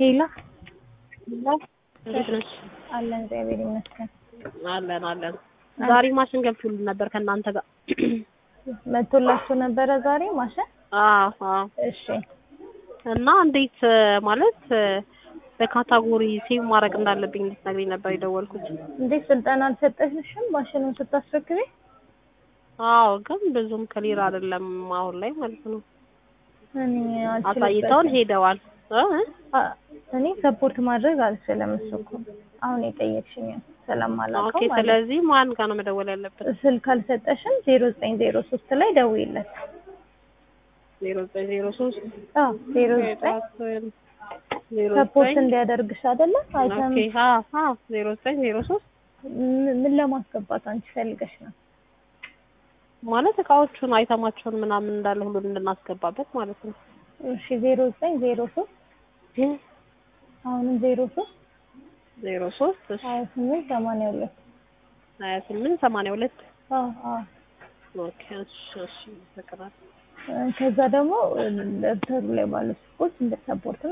ሄላ እንዴት ነሽ? አለን እግዚአብሔር ይመስገን። አለን አለን። ዛሬ ማሽን ገብቶልን ነበር ከእናንተ ጋር። መቶላችሁ ነበረ ዛሬ ማሽን? አዎ አዎ። እሺ እና እንዴት ማለት በካታጎሪ ሴቭ ማድረግ እንዳለብኝ እንድትነግሪኝ ነበር የደወልኩት። እንዴት ስልጠና አልሰጠሽም ማሽኑን ስታስረክቤ? አዎ ግን ብዙም ክሊር አይደለም አሁን ላይ ማለት ነው። እኔ አሳይተውን አልችልበትም። ሄደዋል እ? አ- እኔ ሰፖርት ማድረግ አልችልም። እሱ እኮ አሁን የጠየቅሽኝ ስለማላውቀው ኦኬ ማለት ስለዚህ ማን ጋር ነው መደወል ያለብን? ስልክ አልሰጠሽም ዜሮ ዘጠኝ ዜሮ ሶስት ላይ ደውይለት። ዜሮ ዘጠኝ ዜሮ ሶስት አዎ ዜሮ ዘጠኝ ዜሮ ሰፖርት ዘጠኝ እንዲያደርግሽ አይደለ? አይተም ኦኬ አዎ አዎ ዜሮ ዘጠኝ ዜሮ ሶስት ም- ምን ለማስገባት አንቺ ፈልገሽ ነው? ማለት እቃዎቹን አይተማቸውን ምናምን እንዳለ ሁሉን እንድናስገባበት ማለት ነው። እሺ ዜሮ ዘጠኝ ዜሮ ሶስት አሁንም ዜሮ ሶስት ዜሮ ሶስት እሺ ሀያ ስምንት ሰማንያ ሁለት ሀያ ስምንት ሰማንያ ሁለት አዎ አዎ ኦኬ እሺ እሺ ይፈቅዳል። እ፣ ከዛ ደግሞ ደብተሩ ላይ ባሉ ስልኮች እንደ ሰፖርት